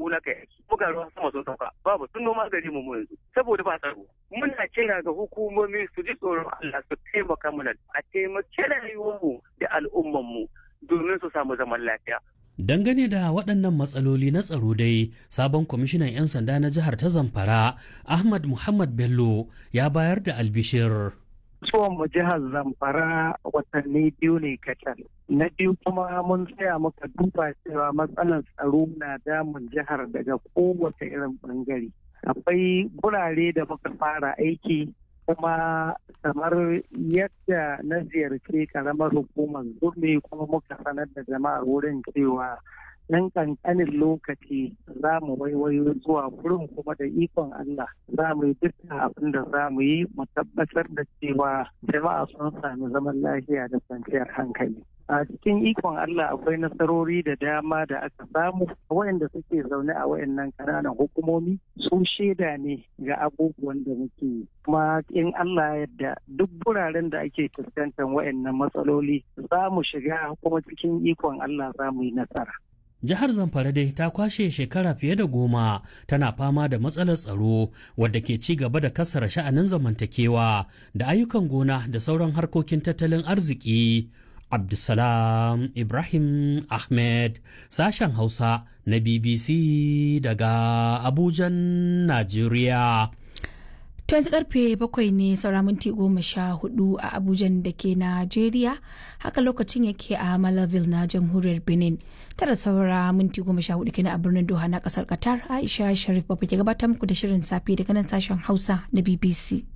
gona kai aiki buga ruwan sama sun sauka babu sun noma gari mu yanzu saboda ba tsaro muna kira ga hukumomi su ji tsoron Allah su taimaka mana a taimake rayuwarmu da al'ummanmu domin su samu zaman lafiya Dangane da waɗannan matsaloli na tsaro dai, sabon kwamishinan 'yan sanda na jihar ta Zamfara, Ahmad Muhammad Bello, ya bayar da albishir. Zuwan mu jihar Zamfara watanni biyu ne kacal. Na biyu kuma mun tsaya muka duba cewa matsalar tsaro na damun jihar daga kowace irin bangare. Akwai gurare da muka fara aiki kuma kamar yadda na ziyarci karamar hukumar zurmi kuma muka sanar da jama'ar wurin cewa nan kankanin lokaci za mu waiwayo zuwa wurin kuma da ikon Allah za mu yi dukkan abin da za mu yi mu tabbatar da cewa jama'a sun sami zaman lafiya da kwanciyar hankali. a cikin ikon Allah akwai nasarori da dama da aka samu waɗanda suke zaune a wayannan ƙananan hukumomi su shaida ne ga abubuwan da muke kuma in Allah yadda duk wuraren da ake fuskantar wayannan matsaloli za mu shiga kuma cikin ikon Allah za mu yi nasara. Jihar Zamfara dai ta kwashe shekara fiye da goma tana fama da matsalar tsaro wadda ke ci gaba da kasara sha'anin zamantakewa da ayyukan gona da sauran harkokin tattalin arziki. Abdulsalam Ibrahim Ahmed sashen Hausa na BBC daga Abujan, Najeriya. To yanzu karfe bakwai ne saura minti goma sha hudu a Abujan da ke Najeriya, haka lokacin yake a Malaville na jamhuriyar Benin. Tara saura minti goma sha hudu kenan a birnin Doha na kasar Qatar, Aisha Sharif Babu ke gabatar muku da shirin safe daga nan sashen Hausa na BBC.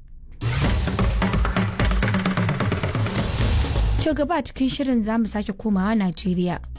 To gaba cikin shirin za mu sake komawa Najeriya.